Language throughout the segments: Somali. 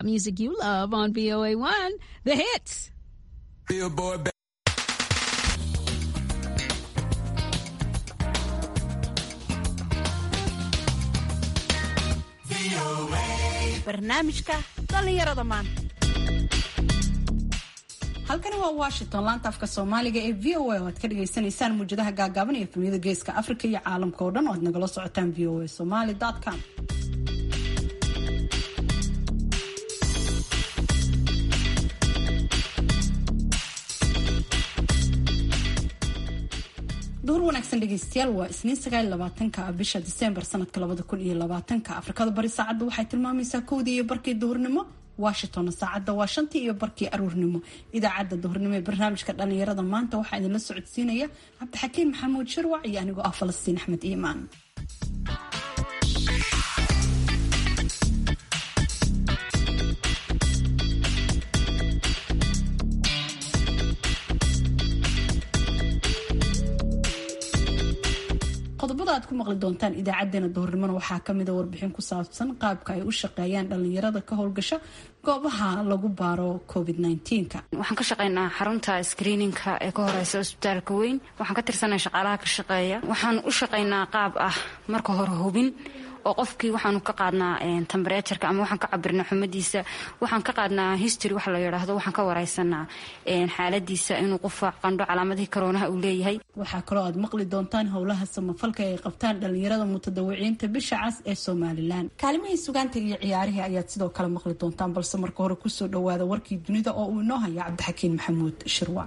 Music you love on VOA1, the hits. Billboard ba- barnaamijka dhallinyarada maanta halkani waa washington laanta afka soomaaliga ee v o a oo aad ka dhagaysanaysaan muwjadaha gaagaaban iyo efemiyada geeska afrika iyo caalamka oo dhan oo aad nagala socotaan v o a somaly com duur wanaagsan dhegeystayaal waa isniin sagaal labaatanka bisha diseembar sanadka labada kun iyo labaatanka afrikada bari saacadda waxay tilmaamaysaa kowdii iyo barkii duhurnimo washingtonna saacadda waa shantii iyo barkii aruurnimo idaacadda duhurnimo ee barnaamijka dhalinyarada maanta waxaa idinla socodsiinaya cabdixakiin maxamuud shirwac iyo anigoo ah falastiin axmed iimaan qodobada aad ku maqli doontaan idaacadeena duhurnimona waxaa kamida warbixin ku saabsan qaabka ay u shaqeeyaan dhalinyarada ka howlgasha goobaha lagu baaro covid waxaan ka shaqaynaa xarunta screeninka ee ka horeysa cusbitaalka weyn waxaan ka tirsanaa shaqaalaha ka shaqeeya waxaan u shaqaynaa qaab ah marka hore hubin oo qofkii waxaanu ka qaadnaa tembereturka ama waxaan ka cabirnaa xumadiisa waxaan ka qaadnaa history wax la yidhaahdo waxaan ka wareysanaa xaaladiisa inuu qufac qandho calaamadihii karoonaha uu leeyahay waxaa kaloo aad maqli doontaan howlaha samafalka ay qabtaan dhalinyarada mutadawiciinta bisha cas ee somalilan kaalimihii sugaanta iyo ciyaarihii ayaad sidoo kale maqli doontaan balse marka hore kusoo dhawaada warkii dunida oo uu inoo haya cabdixakiin maxamuud shirwac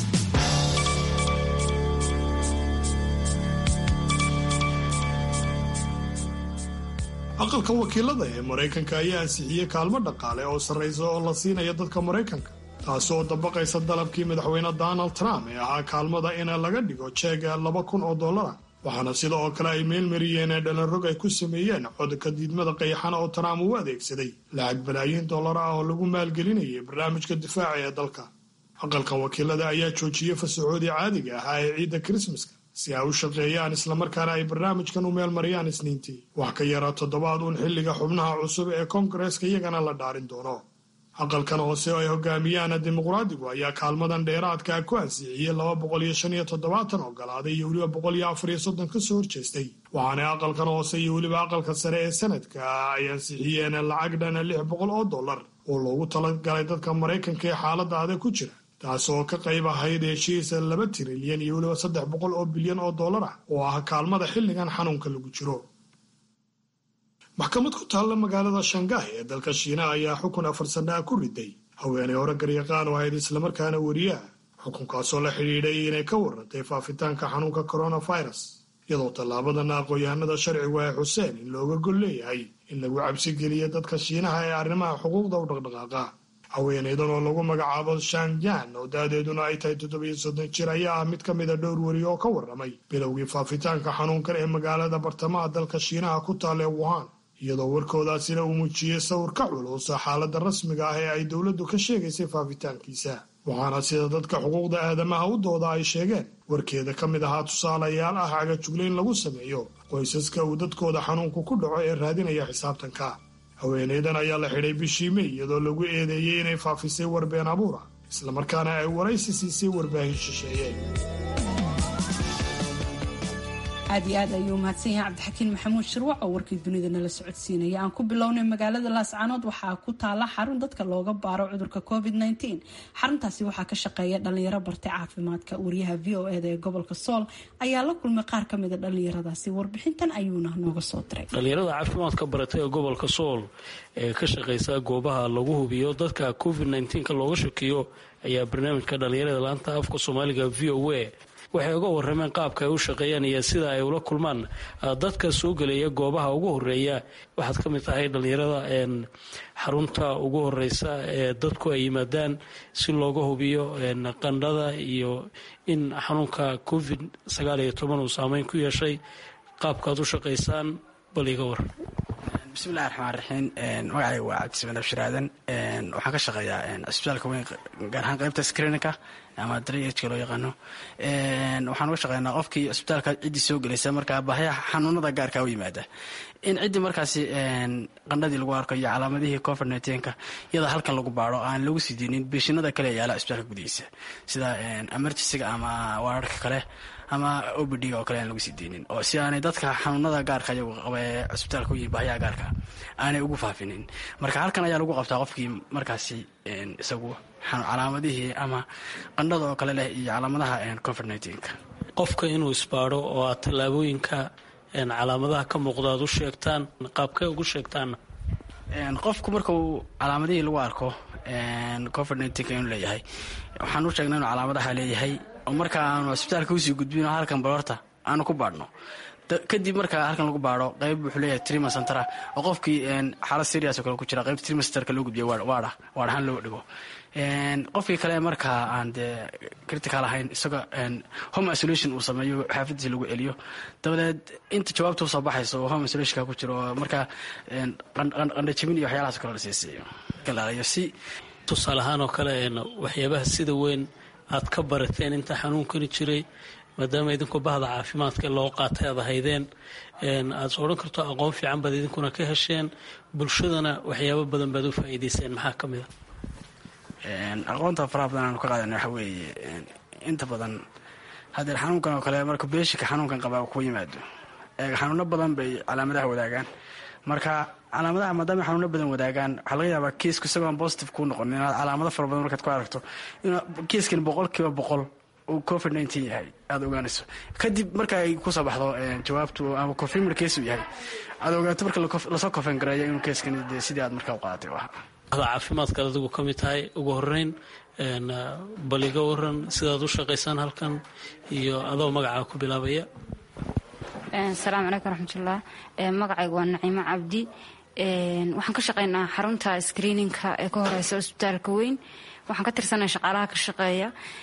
aqalka wakiilada ee maraykanka ayaa ansixiyey kaalmo dhaqaale oo sarraysa oo la siinaya dadka maraykanka taasi oo dabaqaysa dalabkii madaxweyne donald trump ee ahaa kaalmada in laga dhigo jeega laba kun oo dollara waxaana sida oo kale ay meelmariyeen ee dhalanrog ay ku sameeyeen codka diidmada qayaxana oo trump uu adeegsaday lacag balaayiin dollar ah oo lagu maalgelinayay barnaamijka difaaca ee dalka aqalka wakiilada ayaa joojiyey fasaxoodii caadiga ahaa ee ciidda krismaska si ay u shaqeeyaan islamarkaana ay barnaamijkan u meel mariyaan isniintii wax ka yaraa toddobaad uun xilliga xubnaha cusub ee koongareeska iyagana la dhaarin doono aqalkan hoose oo ay hogaamiyaan dimuqraadigu ayaa kaalmadan dheeraadkaa ku ansixiyey laba boqol iyo shan iyo toddobaatan ogolaaday iyo weliba boqol iyo afar iyo soddon ka soo horjeestay waxaana aqalkan hoose iyo weliba aqalka sare ee sanadka ay ansixiyeen lacag dhana lix boqol oo dollar oo loogu talagalay dadka maraykanka ee xaaladda adag ku jira taas oo ka qayb ahayd heshiis laba tirilyan iyo weliba saddex boqol oo bilyan oo dollar ah oo ah kaalmada xilligan xanuunka lagu jiro maxkamad ku taalla magaalada shangaay ee dalka shiinaha ayaa xukun afar sannaha ku riday haweenay hore garyaqaan oo ahayd islamarkaana weriyaha xukunkaasoo la xidhiidhay inay ka warantay faafitaanka xanuunka coronavirus iyadoo tallaabadana aqoon-yahanada sharcigu ay xuseen in looga gol leeyahay in lagu cabsigeliyo dadka shiinaha ee arrimaha xuquuqda u dhaqdhaqaaqa haweenaydan oo lagu magacaabo shanjan oo da-deeduna ay tahay toddobiyo soddon jir ayaa ah mid ka mida dhowr weri oo ka warramay bilowgii faafitaanka xanuunkan ee magaalada bartamaha dalka shiinaha ku taalla ee wuhan iyadoo warkoodaasina uu muujiyey sawir ka culusa xaaladda rasmiga ah ee ay dowladdu ka sheegaysay faafitaankiisa waxaana sida dadka xuquuqda aadamaha u dooda ay sheegeen warkeeda ka mid ahaa tusaalayaal ah cagajuglayn lagu sameeyo qoysaska uu dadkooda xanuunku ku dhaco ee raadinaya xisaabtanka haweenaydan ayaa la xidhay bishii mey iyadoo lagu eedeeyey inay faafisay warbeen abuura islamarkaana ay waraysi siisay warbaahin shisheeye aad iyo aad ayuu mahadsan yahay cabdixakiin maxamuud shirwac oo warkii dunida nala socodsiinaya aan ku bilownay magaalada laascaanood waxaa ku taala xarun dadka looga baaro cudurka covid xaruntaasi waxaa ka shaqeeya dhalinyaro bartay caafimaadka wariyaha v o eda ee gobolka sool ayaa la kulmay qaar kamida dhalinyaradaasi warbixintan ayuuna nooga soo diray dhalinyarada caafimaadka baratay ee gobolka sool ee ka shaqeysa goobaha lagu hubiyo dadka covid ka looga shakiyo ayaa barnaamijka dhalinyarada laanta afka soomaaliga v o a waxay uga warameen qaabka ay u shaqeeyaan iyo sida ay ula kulmaan dadka soo gelaya goobaha ugu horeeya waxaad ka mid tahay dhalinyarada xarunta ugu horeysa ee dadku ay yimaadaan si looga hubiyo qandhada iyo in xanuunka covid sagaal iyo toban uu saameyn ku yeeshay qaabkaad u shaqaysaan bal iga waran bismillahi raxmaan raxiim magacayga waa cabdismaan abshiraadan waxaan ka shaqeeyaa cisbitaalka weyn gaar ahaan qaybta screeninka ama drhka loo yaqaano waxaan uga shaqeynaa qofkii cisbitaalka ciddii soo gelaysa markaa baahyaha xanuunada gaarka u yimaada in ciddii markaasi qandhadii lagu arko iyo calaamadihii covid nka iyada halkan lagu baaro aan lagu sii deynin beeshinada kale yaala cisbitaalka gudihiisa sida emergencyga ama waararka kale ama obd oo kale aan lagu sii deynin oo si aanay dadka xanuunada gaarka iyagu qaba ee cisbitaalka u yihin bahyaha gaarka aanay ugu faafinin marka halkan ayaa lagu qabtaa qofkii markaasi isagu calaamadihii ama qandhada oo kale leh iyo calaamadaha covid nka qofka inuu isbaadho oo aad tallaabooyinka calaamadaha ka muuqda aad u sheegtaan qaabkee ugu sheegtaanna qofku marka uu calaamadihii lagu arko covid nka inuu leeyahay waxaan u sheegnay inuu calaamadaha leeyahay oo marka aanu cisbitaalka usii gudbin oo halkan balorta aanu ku baadhno kadib marka halkan lagu baadho qayb wuxuu leeyahay trima centera oo qofkii xaalad serias oo kale ku jira qayb trima centerka loo gudbiya waadha waadh ahaan loo dhigo qofkii kale markaa aan dee critical ahayn isagoo home isolation uu sameeyo xaafadiisa lagu celiyo dabadeed inta jawaabta usoo baxayso oo home isolationka ku jiro oo markaa qandhajabin iyo waxyaalahaas kale la siisiiyo galaalayo si tusaale ahaan oo kale waxyaabaha sida weyn aad ka barateen inta xanuunkani jiray maadaama idinkoo bahda caafimaadka loo qaatay aad ahaydeen aad odhan karto aqoon fiican baad idinkuna ka hesheen bulshadana waxyaabo badan baad u faa'iidayseen maxaa ka mid a aqoonta faraha badan aanu ka qaadana waxa weeye inta badan hadeer xanuunkan oo kale marka beeshika xanuunkan qabaa ku yimaado xanuuno badan bay calaamadaha wadaagaan marka calaamadaha maadaama xanuuno badan wadaagaan waxaa laga yaabaa kiisku isagoon positive kuu noqon inaad calaamado fara badan markaad ku aragto in kiiskan boqol kiiba boqol uu covid nteen yahay aada ogaanayso kadib marka ay kusoo baxdo jawaabtu ama confirmar case uu yahay aad ogaato marka lasoo kofan gareeyo inuu keeskan de sidii aad markaa u qaadatay ahaa ada caafimaadkaad adigu ka mid tahay ugu horeyn bal iga waran sidaad u shaqaysaan halkan iyo adoo magacaa ku bilaabaya asalaamu calaykum raxmatullah magacayga waa naciimo cabdi waxaan ka shaqaynaa xarunta screeninka ee ka horeysa cusbitaalka weyn waxaan ka tirsanaa shaqaalaha ka shaqeeya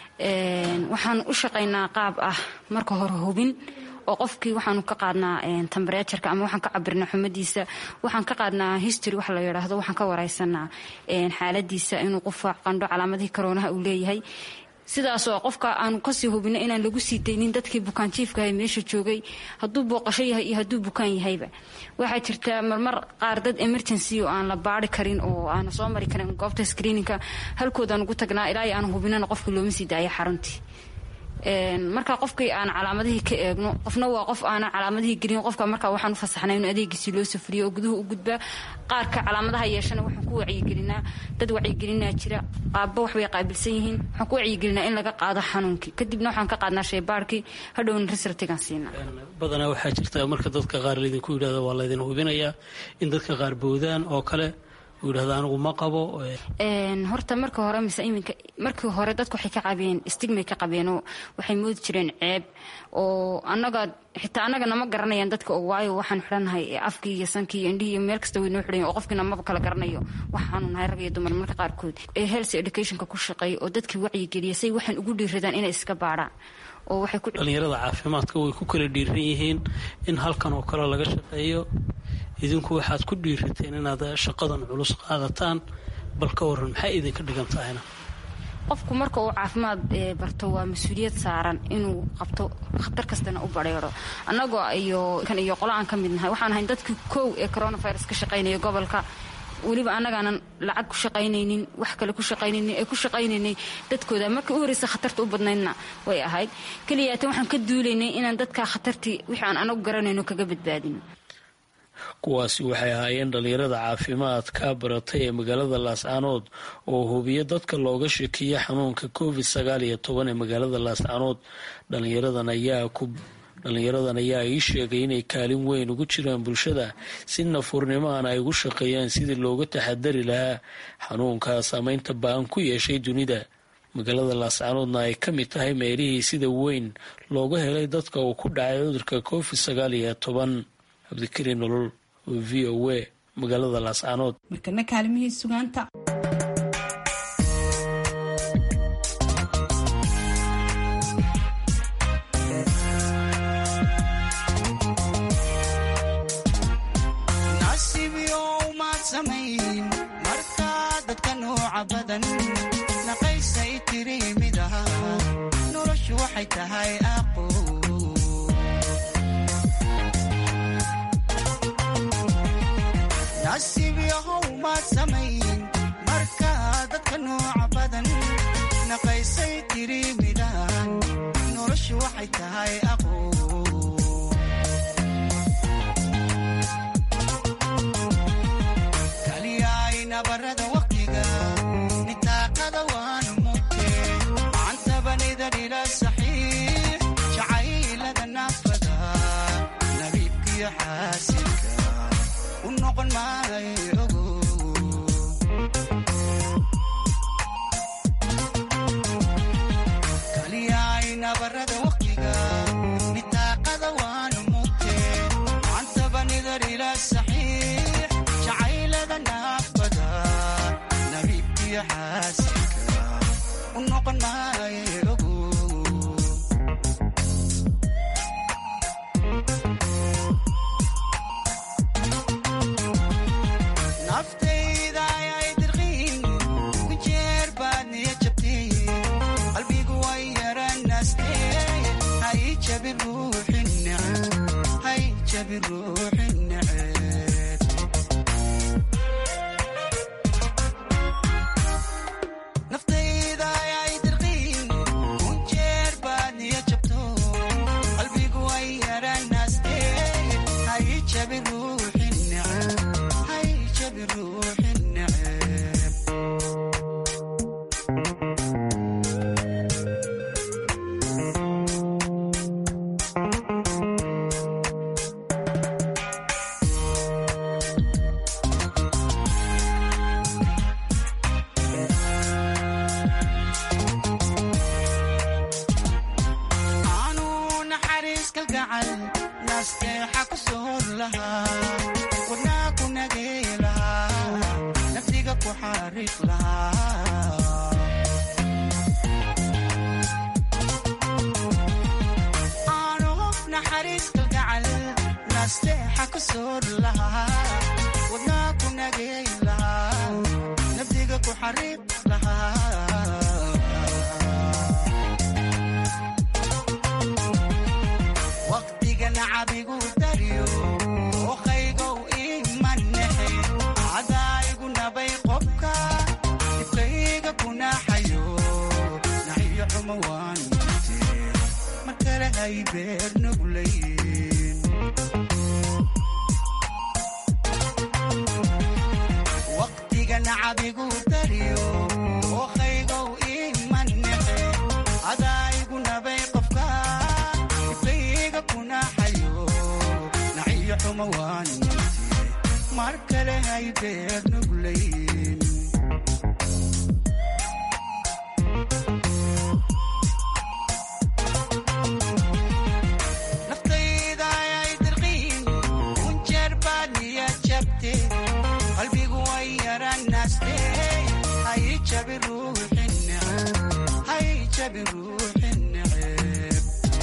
waxaan u shaqaynaa qaab ah marka hore hubin oo qofkii waxaanu ka qaadnaa tambareejarka ama waxaan ka cabirnaa xumadiisa waxaan ka qaadnaa history wax la yidhaahdo waxaan ka wareysanaa xaaladiisa inuu qufaac qandho calaamadihii karoonaha uu leeyahay sidaasoo qofka aanu kasii hubino inaan lagu sii daynin dadkii bukaanjiifkaha meesha joogay hadduu booqasho yahay iyo hadduu bukaan yahayba waxaa jirta marmar qaar dad emergency oo aan la baari karin oo aana soo mari karin goobta screeninka halkoodaan ugu tagnaa ilaa aan hubinana qofka looma sii daaya xaruntii marka qofkii aan calaamadihii ka eegno qofna waa qof aanan calaamadihii gelin qofka marka waxaan u fasaxnay in adeegiisii loo safriyo oo guduhu u gudbaa qaarka calaamadaha yeeshana waxaan ku wacyigelinaa dad wacyigelinaa jira qaabba waxbay qaabilsan yihiin waxaan ku wacyigelinaa in laga qaado xanuunkii kadibna waxaan ka qaadnaa shaybaarkii hadhowna risartigan siinaa badanaa waxaa jirta marka dadka qaar laydinku yidhahdo waa laydin hubinayaa in dadka qaar boodaan oo kale uu yidhahdo anigu ma qabo horta marka hore mise iminka markii hore dadku waxay ka qabeen stigmay ka qabeenoo waxay moodi jireen ceeb oo annaga xitaa annaga nama garanayaan dadka oo waayo waxaan xidhannahay afkii iyo sankii iyo indhihii iyo meel kasta way noo xidhan oo qofkiina maba kala garanayo waxaanu nahay rag iyo dumar marka qaarkood ee health educationka ku shaqeeya oo dadkii wacyigeliya say waxaan ugu dhiiradaan inay iska baadhaan oo waxay ku dhalinyarada caafimaadka way ku kala dhiiran yihiin in halkan oo kale laga shaqeeyo idinku waxaad ku dhiirateen inaad shaqadan culus qaadataan bal ka waran maxay idinka dhigan tahayna qofku marka uu caafimaad barto waa mas-uuliyad saaran inuu qabto khatar kastana u bareero annagoo iyo kan iyo qolo aan ka mid nahay waxaan ahayn dadkii kow ee coronavirus ka shaqaynaya gobolka weliba annagaanan lacag ku shaqaynaynin wax kale ku shaqaynaynin ee ku shaqaynaynay dadkooda markii u horreysa khatarta u badnaydna way ahayd keliyaatan waxaan ka duulaynay inaan dadkaa khatartii wixii aan anagu garanayno kaga badbaadino kuwaasi waxay ahaayeen dhalinyarada caafimaadka baratay ee magaalada laascaanood oo hubiya dadka looga shekiya xanuunka covid sagaal iyo toban ee magaalada laascaanood dhalinyaradan ayaa ku dhalinyaradan ayaa ii sheegay inay kaalin weyn ugu jiraan bulshada si nafurnimoan ay ugu shaqeeyaan sidii looga taxadari lahaa xanuunkaa saameynta ba-an ku yeeshay dunida magaalada laascaanoodna ay ka mid tahay meelihii sida weyn looga helay dadka uu ku dhacay cudurka covid sagaal iyo toban cabdikariin nolol oo v o a magaalada laascaanood markana kaalimihii sugaanta nasiibyo dadka nuuca badan naqaysay tiri mid aha noloshu waxay tahay aqo nasiib yahow maad samayn marka dadka nuuca badan naqaysay tiri midaan noloshu waxay tahay aqo kaliyaay nabarada waqtiga nitaaqada waanu mugte macantabanida dhila saxiix jacaylada naafada nabiibkiyo xaasilka u noqon maayo ogo kaliyaay nabarada waqtiga nitaaqada waanu mugte macantabanida dhila saxiix jacaylada naafada nabiibkiyo xaasilka u noqon maayo ogo naftayda ayay dirqiin ku jeer baad niya jabtay qalbigu way yaranaastee hay jabi ruuxi neceb hay jabi ruuxi neceb naftayda ayay dirqiin ku jeer baad niya jabto qalbigu way yaranaastee hay jabi ruuxi neceb hay jabi ruuxi neceb aanu naxariis kalgacal nasteexa ku soor lahaa wadnaa ku nagey lahaa naftiga ku xariiq lahaa aanu naxariis kalgacal nasteexa ku soor lahaa wadnaa ku nagey lahaa naftiga ku xariiq lahaa waqtiga nacabigu daryo oqaygow imanexe cadaayigu nabay qobka dibkayga kunaxayo naxiyo xumo waan mute mar kale hay beer nuglayn waqtiga nacabigu daryo oqaygow imanexe cadaayigu nabay qofka dibkayga kunaxayo naxiyo xumo waan mute mar kale hay beer nuglayn naftayda ayay dirqiin kunjeer baad niya jabte qalbigu way yaranaste hay jabi ruuxi neceb hay jabi ruuxi neceb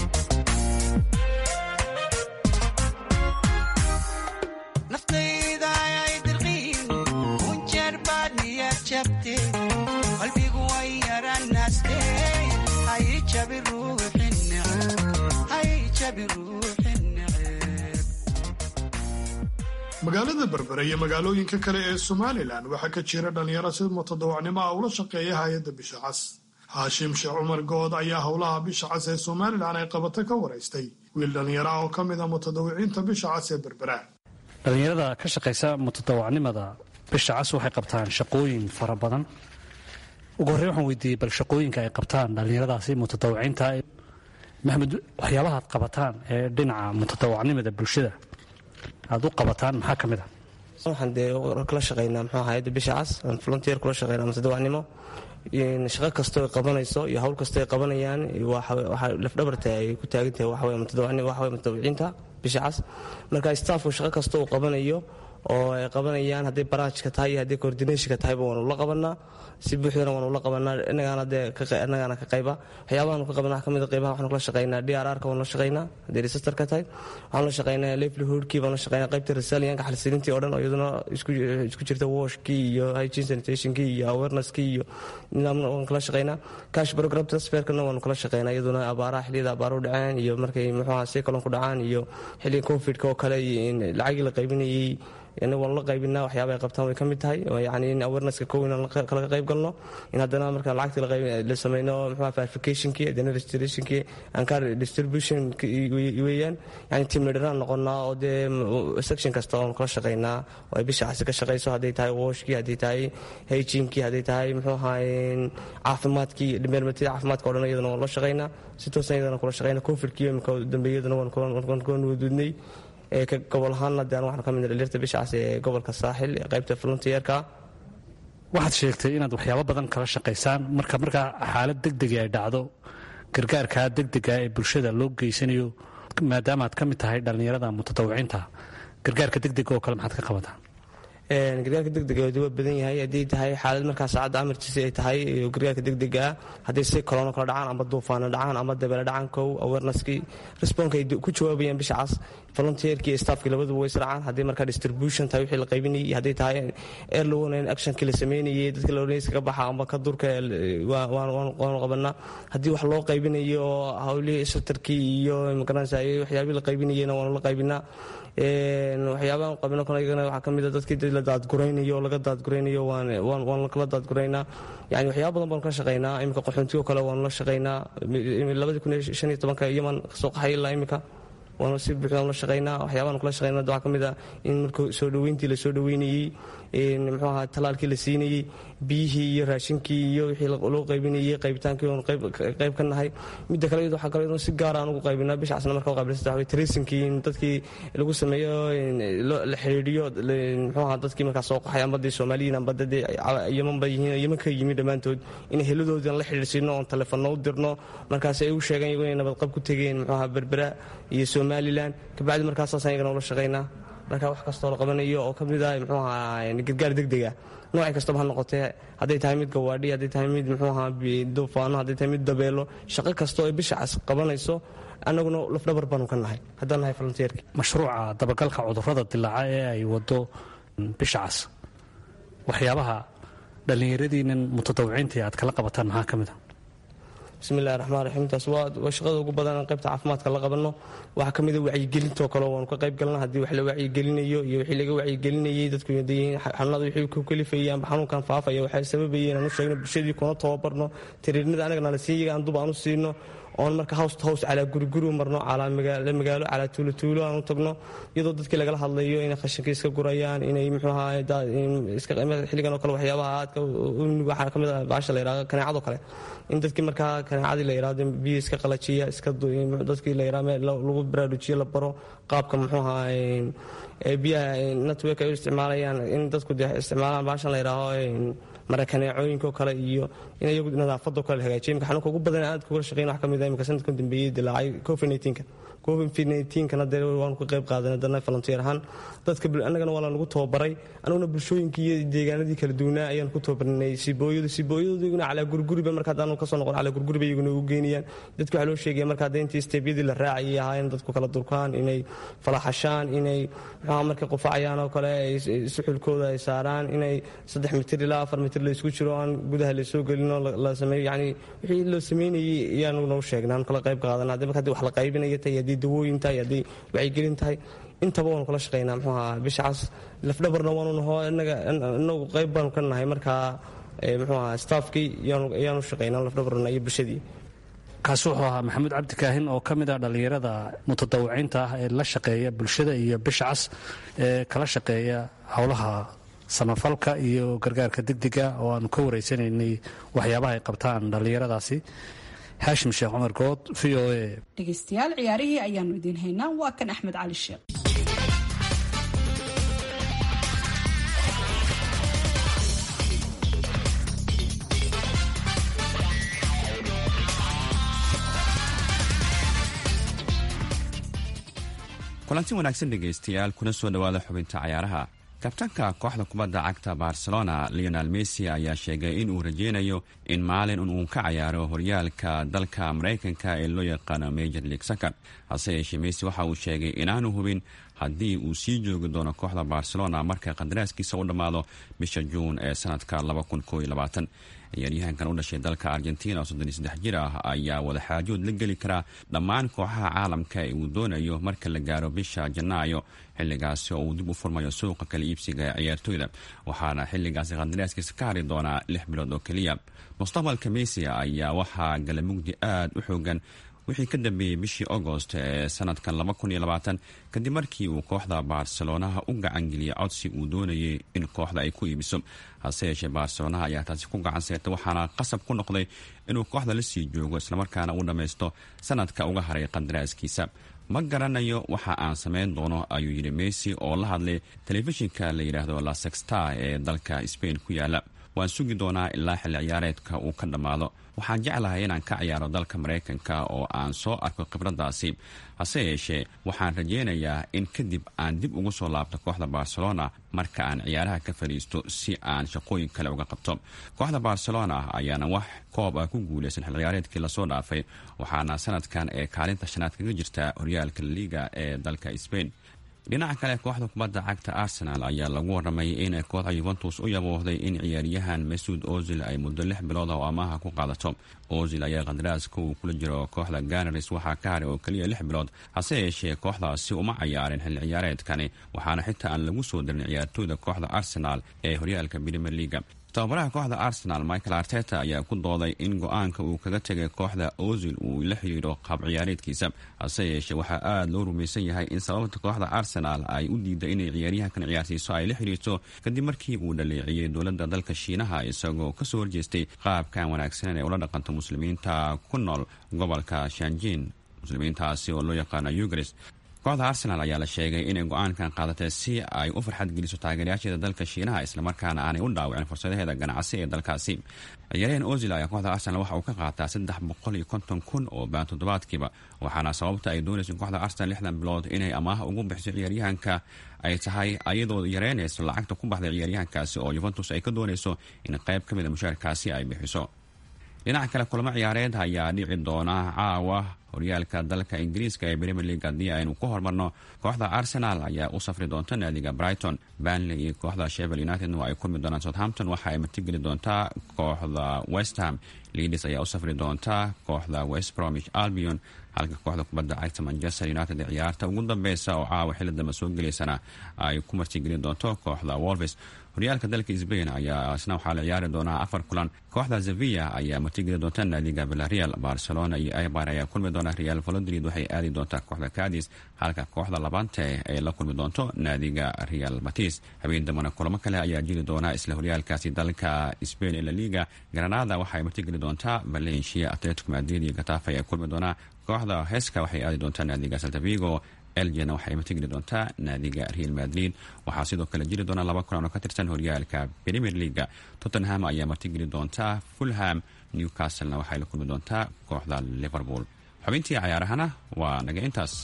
naftayda ayay dirqiin kunjeer baad niya jabte qalbigu way yaranaste hay jabi ruuxi neceb hay jabi ruuxi neceb magaalada berbere iyo magaalooyinka kale ee somalilan waxaa ka jira dhallinyaro si mutadawacnimo ah ula shaqeeya hay-adda bisha cas haashim sheekh cumar good ayaa howlaha bisha cas ee somalilan ay qabato ka waraystay wiil dhallinyaro ah oo ka mid a mutadawiciinta bisha cas ee berbera dhallinyarada ka shaqaysa mutadawacnimada bisha cas waxay qabtaan shaqooyin fara badan ugu horrey waxaan weydiiyey bal shaqooyinka ay qabtaan dhallinyaradaasi mutadawiciinta maxamed waxyaabahaad qabataan ee dhinaca mutadawacnimada bulshada aad u qabataan maxaa ka mid a waxaan dee kala shaqaynaa muxuu hayadda bisha cas aan volunteer kula shaqaynaa mutadawacnimo shaqo kastoo ay qabanayso iyo hawl kastoo ay qabanayaan waxaa lafdhabarta ay ku taagan tahay waxaweye mutadawacnimo waxaweye mutadawiciinta bisha cas marka staafku shaqo kasta uu qabanayo oo ay qabanayaan hadday baraajka tahay iyo hadday coordinationka tahayba waanu la qabanaa si buuxdana waanu la qabanaa innagaana dee innagaana ka qayba waxyaabahaanu ka qabanaa kamid qaybaha waxaanu kala shaqaynaa d r r-ka waanu la shaqaynaa hadday registerka tahay waxaanu la shaqaynaa livelihoodkii baanu la shaqaynaa qaybta resilianka xalsilintii oo dhan oo iyaduna isku jirta washkii iyo hygiene sanitationkii iyo awareness-kii iyo nidaamna waanu kala shaqaynaa cash program transferkana waanu kala shaqaynaa iyaduna abaaraha xilliyada abaaruhu dhaceen iyo markay muxuuha cyclon ku dhacaan iyo xilliga covid-ka oo kale lacagii la qaybinayey ina waanu la qaybinaa waxyaaba ay qabtaan way ka mid tahay yani in awarenesska kow inaan kalaga qayb galno in haddana marka lacagtii la sameyno muxua verificationkii haddana registrationkii ancar distribution weeyaan yani team leaderaan noqonaa oo dee section kasta oonu kala shaqaynaa oo ay bisha casi ka shaqayso hadday tahay washkii hadday tahay hygienekii hadday tahay muxuu ahaay caafimaadkii dhimeermatida caafimaadka o dhan iyadana waanu la shaqaynaa si toosan iyadana kula shaqaynaa covidkii imika dambeeyadana waan wadudnay gobol ahaanna de waxaan ka midna dhaliirta bishacaas ee gobolka saaxil ee qaybta frontierka waxaad sheegtay inaad waxyaabo badan kala shaqaysaan marka markaa xaalad degdega ay dhacdo gargaarkaa degdega ee bulshada loo geysanayo maadaama aad ka mid tahay dhallinyarada mutatawiciinta gargaarka degdega oo kale maxaad ka qabataa gargaarka degdega waa badan yahay haddii tahay xaalad markaa saacadda amarkiisa ay tahay gargaarka degdega ah hadday si kolono kala dhacaan ama duufaano dhacaan ama dabeele dhacaan kow awareneskii responka ay ku jawaabayaan bishacaas volunteerkii iyo staffkii labaduba way israacaan haddii markaa distribution tahay wixii la qaybinayay iyo hadday tahay early warning actionkii la sameynayay dadka laodhanaysa ka baxa amba ka durka waanu qabanaa haddii wax loo qaybinayo oo hawlihii shelterkii iyo magaranaysa waxyaabihii la qaybinayayna waanu la qaybinaa waxyaabahan qabino kale iyagana waxaa ka mid a dadkii la daadguraynayo laga daadguraynayo waan kala daadguraynaa yani waxyaaba badan baanu ka shaqaynaa iminka qaxoontigo kale waanu la shaqaynaa labadii kun iyo shan iyo tobanka yaman kasoo qaxay ilaa iminka waanu si buuxdaan la shaqaynaa waxyaabahan kula shaqaynaa waxaa ka mid a in marka soo dhoweyntii la soo dhoweynayey muxuu ahaa talaalkii la siinayey biyihii iyo raashinkii iyo wixii loo qaybinayey qaybitaankii oonu qayb ka nahay midda kale iyadu waxaa kale iyadoo si gaara aan ugu qaybinaa bishaasna marka u qaybilsata waxaa tracingkii in dadkii lagu sameeyo la xidhiidhiyo muxuu ahaa dadkii markaa soo qaxay amba dee soomaaliyiin amba dadee yamanba yihiin yaman ka yimi dhammaantood in heladoodii aan la xidhiidhsiino oon telefoonno u dirno markaas ay u sheegeen iyagu inay nabadqab ku tegeen muxuu ahaa berbera iyo somalilan kabacdi markaasaasaan iyagana ula shaqaynaa marka wax kastoo la qabanayo oo ka mid ah muxuu ahaa gargaar degdega noocay kastaba ha noqotee hadday tahay mid gawaadhi hadday tahay mid muxuu ahaa duufaano hadday tahay mid dabeelo shaqo kastoo ay bisha cas qabanayso annaguna lafdhabar baanu ka nahay haddaan nahay volunteerki mashruuca dabagalka cudurrada dilaaca ee ay wado bisha cas waxyaabaha dhallinyaradiinan mutatawiciinta aad kala qabataan maxaa ka mid a bismillahi raxmaan raxiim taas waa shaqada ugu badan qaybta caafimaadka la qabanno waxaa ka mid a wacyigelintoo kale waanu ka qayb galna haddii wax la wacyigelinayo iyo wixii laga wacyigelinayay dadku dayihiin xanuunada wixii ku kalifayay amba xanuunkan faafaya waxay sababayeen aan u sheegno bulshadii kuna tababarno tiriirnada anagana la siiyaga aan dub aan u siino oon marka hows to hows calaa guriguri marno calaa magaalo calaa tuulotuulo aan u tagno iyadoo dadkii lagala hadlayo inay qashinka iska gurayaan inay muxuuaha xilligan oo kale waxyaabaha aadka waxaa ka mid ah baasha la yidhahdo kaneecado kale in dadkii markaa kaneecadii la yidhahdo biyo iska qalajiya iska dadkii la yidhahdo lagu baraarujiyo la baro qaabka muxuuha biyaha network ay u isticmaalayaan in dadku dee isticmaalaan baashan la yidhaaho marakaneecooyinko kale iyo in iyagu nadaafado kale la hagaajiyo imika xanuunka ugu badan aad kugala shaqeyn wax ka mid ah imika sanadkan dambeeyey dilaacay covid 19ka covid 19kana dee waanu ka qayb qaadanay dana volunteer ahaan dadka annagana waa lanagu tababaray anaguna bulshooyinkii iyo deegaanadii kala duwanaa ayaan ku tababarnay sibooyadu sibooyadu iyaguna calaa guriguriba marka haddaanu kasoo noqon calaa guriguriba iyaguna ugu geynayaan dadka waxaa loo sheegaya marka hadda intii steebyadii la raacayay ahaa in dadku kala durkaan inay falaxashaan inay muxuha markay qufacayaan oo kale ay suxulkooda ay saaraan inay saddex mitir ilaa afar mitir la isku jiro aan gudaha la soo gelinoo la sameeyo yacni wixii loo sameynayay ayaanu nagu sheegnay aan kala qayb qaadana hadii marka hadii wax la qaybinaya tahay haddii dawooyin tahay haddii wacyigelin tahay intaba waanu kala shaqaynaa muxuu ahaa bishacaas lafdhabarna waanu naho inagu qayb baanu ka nahay markaa muxuu ahaa staafkii ayaanu shaqaynaa lafdhabarna iyo bulshadii kaasi wuxuu ahaa maxamuud cabdi kaahin oo ka mid ah dhallinyarada mutadawiciinta ah ee la shaqeeya bulshada iyo bisha cas ee kala shaqeeya howlaha samafalka iyo gargaarka degdega oo aanu ka wareysanaynay waxyaabaha ay qabtaan dhallinyaradaasi haashim sheekh cumar good v o a dhegaystayaal ciyaarihii ayaanu idiin haynaa waa kan axmed cali sheekh kulanti wanaagsan dhegaystayaal kuna soo dhowaada xubinta cayaaraha kabtanka kooxda kubadda cagta barcelona leonel messi ayaa sheegay in uu rajeynayo in maalin uu ka cayaaro horyaalka dalka maraykanka ee loo yaqaano major league sacker hase yeeshee messi waxa uu sheegay inaanu hubin haddii uu sii joogi doono kooxda barcelona marka qandaraaskiisa u dhammaado bisha juun ee sanadka ciyaaryahankan u dhashay dalka argentina oo soddon iyo saddex jir ah ayaa wadaxaajood la geli karaa dhammaan kooxaha caalamka ee uu doonayo marka la gaaro bisha janaayo xilligaasi oo uu dib u furmayo suuqa kala iibsiga ee ciyaartooyda waxaana xilligaasi qandaraaskiisa ka hari doonaa lix bilood oo keliya mustaqbalka messi ayaa waxaa galamugdi aad u xoogan wixii ka dambeeyey bishii agost ee sanadkan kadib markii uu kooxda barcelonaha u gacangeliyay codsi uu doonayay in kooxda ay ku iibiso hase yeeshee barcelonaha ayaa taasi ku gacan seertay waxaana qasab ku noqday inuu kooxda la sii joogo islamarkaana uu dhammaysto sanadka uga haray qandaraaskiisa ma garanayo waxa aan samayn doono ayuu yidhi messi oo la hadlay telefishinka la yidhaahdo la sextar ee dalka spain ku yaala waan sugi doonaa ilaa xilli ciyaareedka uu ka dhammaado waxaan jeclahay inaan ka ciyaaro dalka maraykanka oo aan soo arko khibraddaasi hase yeeshee waxaan rajeynayaa in kadib aan dib ugu soo laabto kooxda barcelona marka aan ciyaaraha ka fadhiisto si aan shaqooyin kale uga qabto kooxda barcelona ayaana wax koob ah ku guulaysan xil ciyaareedkii lasoo dhaafay waxaana sanadkan ee kaalinta shanaad kaga jirta horyaalka laliga ee dalka spain dhinaca kale kooxda kubadda cagta arsenal ayaa lagu waramay inay kooxda yuventus u yaboohday in ciyaaryahan masuud ozil ay muddo lix bilood oo amaaha ku qaadato ozil ayaa qandaraaska uu kula jiro kooxda ganaris waxaa ka haray oo keliya lix bilood hase yeeshee kooxdaasi uma cayaarin xilli ciyaareedkani waxaana xitaa aan lagu soo darin ciyaartooyda kooxda arsenal ee horyaalka premier leaga tababaraha kooxda arsenal michael arteta ayaa ku dooday in go-aanka uu kaga tegay kooxda ozil uu la xiriiro qaab ciyaareedkiisa hase yeeshee waxaa aada loo rumaysan yahay in sababta kooxda arsenal ay u diiday inay ciyaaryahankan ciyaarsiiso ay la xiriirto kadib markii uu dhaleeciyey dowladda dalka shiinaha isagoo kasoo horjeestay qaabkan wanaagsanen ee ula dhaqanto muslimiinta ku nool gobolka shanjin muslimiintaasi oo loo yaqaano ugaris kooxda arsenal ayaa la sheegay inay go-aankan qaadatay si ay u farxad geliso taageerayaasheeda dalka shiinaha islamarkaana aanay u dhaawicin fursadaheeda ganacsi ee dalkaasi ciyaaryahan ozil ayaa kooxda arsenal waxa uu ka qaataa saddex boqol iyo konton kun oo baan toddobaadkiiba waxaana sababta ay doonayso kooxda arsenal lixdan bilood inay amaaha ugu bixiso ciyaaryahanka ay tahay ayadoo yareynayso lacagta ku baxday ciyaaryahankaasi oo yuventus ay ka doonayso in qayb ka mid a mushaarkaasi ay bixiso dhinaca kale kulamo ciyaareed ayaa dhici doona caawa horyaalka dalka ingiriiska ee premier league haddii aynu ku hormarno kooxda arsenal ayaa u safri doonta naadiga brighton banley iyo kooxda shevel united waa ay kulmi doonaan southampton waxa ay martigeli doontaa kooxda westham leadis ayaa u safri doonta kooxda west bromich albion halka kooxda kubadda cagta manchester united ee ciyaarta ugu dambeysa oo caawa xilli dambe soo gelaysana ay ku martigeli doonto kooxda wolves horyaalka dalka sbain ayaa isna waxaa la ciyaari doonaa afar kulan kooxda sevilla ayaa martigeli doonta naadiga villarreal barcelona iyo ibar ayaa kulmi doona real valodrid waxay aadi doontaa kooxda cadis halka kooxda labante ay la kulmi doonto naadiga real batis habeen dambana kulamo kale ayaa jiri doona isla horyaalkaasi dalka sbain ee laliga granada waxaay martigeli doontaa valencia atletico madrid iyo gatafa ayaa kulmi doonaa kooxda heska waxay aadi doontaa naadiga saltavigo elgena waxay matigeli doontaa naadiga real madrid waxaa sidoo kale jiri doona laba kulan oo ka tirsan horyaalka premier leaga tottenham ayaa martigeli doontaa fulham newcastlena waxay la kulmi doontaa kooxda liverpool xubintii cayaarahana waa naga intaas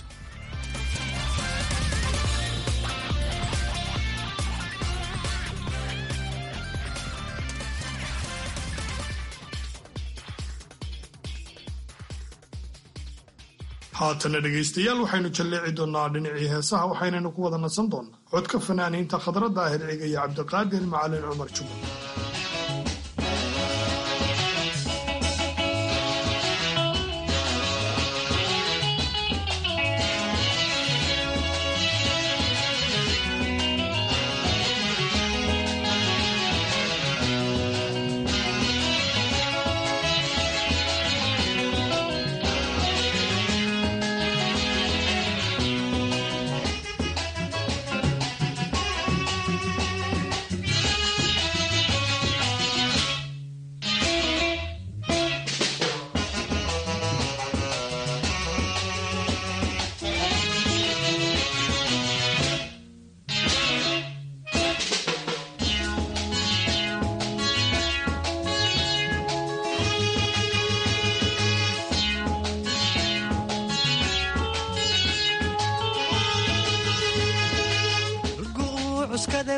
haatana dhegaystayaal waxaynu jalleeci doonnaa dhinacii heesaha waxaynaynu ku wada nasan doonnaa codka fanaaniinta khadradda ah hirciga iyo cabdiqaadir macalin cumar jubal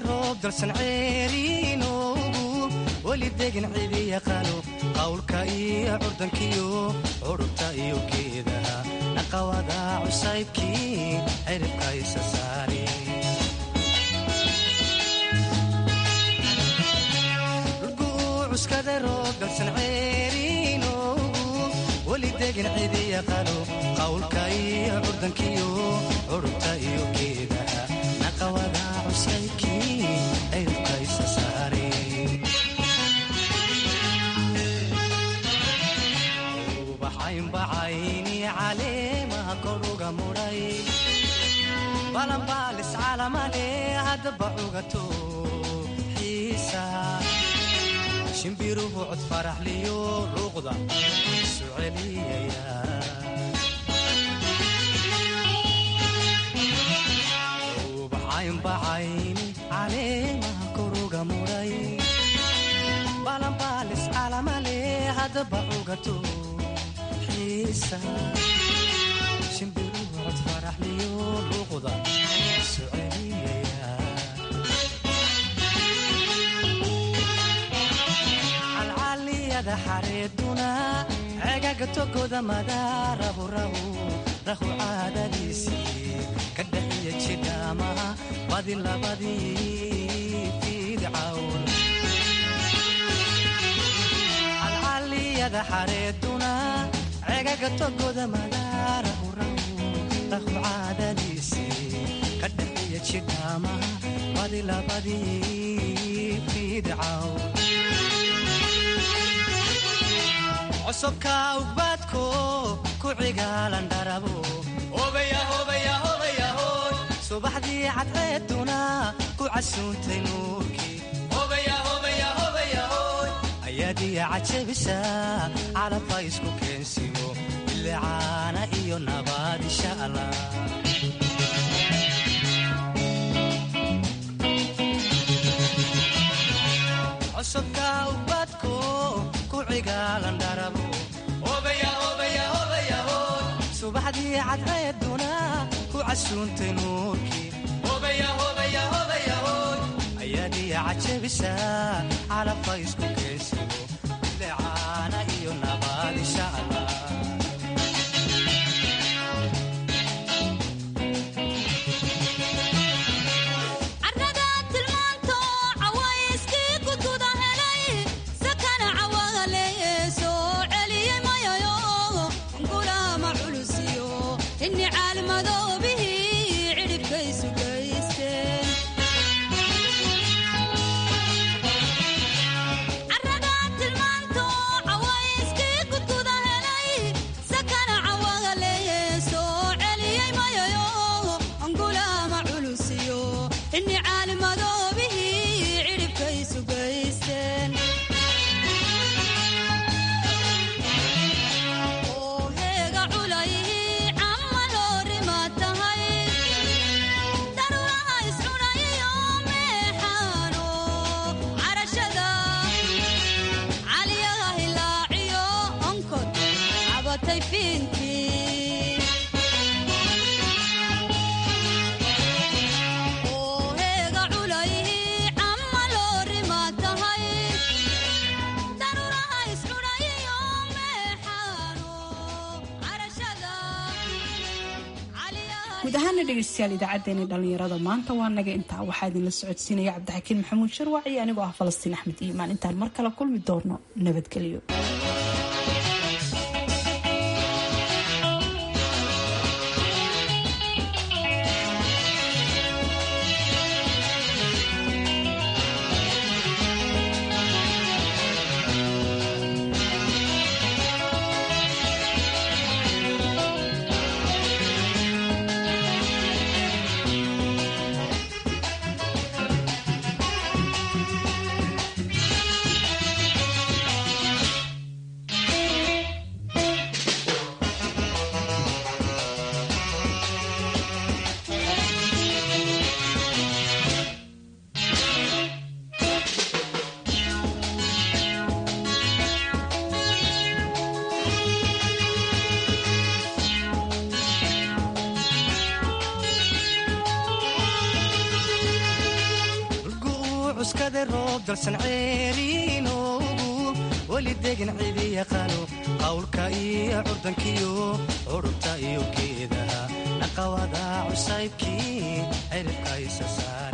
roob dalsan ceeriinoogu weli degin cidi yaqaano qawlka iyo curdankiyo curubta iyo geedaha naqawada cusaybkii ciribka isa saari cuskada roob dalsan ceeriinoogu weli degin cidi yaqaano qawlka iyo curdankiyo curubta iyo geedaha naqawada cusaybkii ciribka isa saari ubaxaynbacayni caleemaha koruga mudhay balanbaalis calamale haddaba cugato xiisa shimbiruhu cod faraxliyo luuqda isu celiyaya ubaxaynbacayni caleemaha koruga mudhay balanbaalis calamale haddaba cugato xiisa shimbiruhu cod faraxliyo luuqda isu celiyaya calcaliyada xareeduna cegaga togoda madaarahu rahu rahu caadadiisii ka dhaxiya jidhaamaha badi labadii fiidcawn calcaliyada xareeduna cegaga togoda madaarahu rahu rahu caadadiisii ka dhaxiya jidhaamaha badi labadii fiidcawn csobka ugbaadko ku cigaalan dharabo subaxdii cadceeduna ku casuuntay nuurkii ayaadiya cajabisa calabka isku keensimo bilicaana iyo nabaad insha allah csobka ugbaadko ku cigaalan dharabo subaxdii cadceeduna ku casuuntay nuurkii ayaadiya cajabisa calabka isku keensimo bilicaana iyo nabaad insha allah guud ahaana dhegeystayaal idaacaddeenii dhallinyarada maanta waa naga intaa waxaa idinla socodsiinaya cabdixakiin maxamuud sharwac iyo anigoo ah falastiin axmed iimaan intaan mar kale kulmi doono nabadgelyo dalsan ceeriinoogu weli degan cidi yaqaano qawlka iyo curdankiyo curubta iyo geedaha naqawada cusaybkii ciribka isa saar